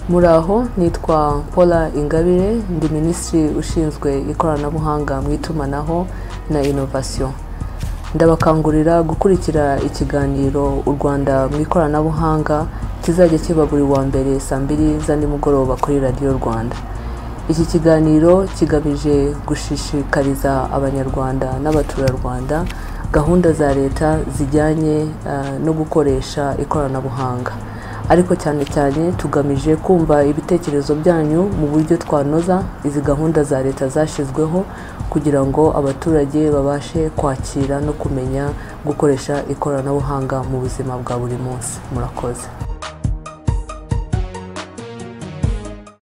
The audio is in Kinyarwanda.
muraho nitwa paula ingabire ndi minisitiri ushinzwe ikoranabuhanga mu itumanaho na inovasiyo ndabakangurira gukurikira ikiganiro u rwanda mu ikoranabuhanga kizajya kiba buri wa mbere saa mbiri za nimugoroba kuri radiyo rwanda iki kiganiro kigamije gushishikariza abanyarwanda n'abaturarwanda gahunda za leta zijyanye eh, no gukoresha ikoranabuhanga ariko cyane cyane tugamije kumva ibitekerezo byanyu mu buryo twanoza izi gahunda za leta zashyizweho kugira ngo abaturage babashe kwakira no kumenya gukoresha ikoranabuhanga mu buzima bwa buri munsi murakoze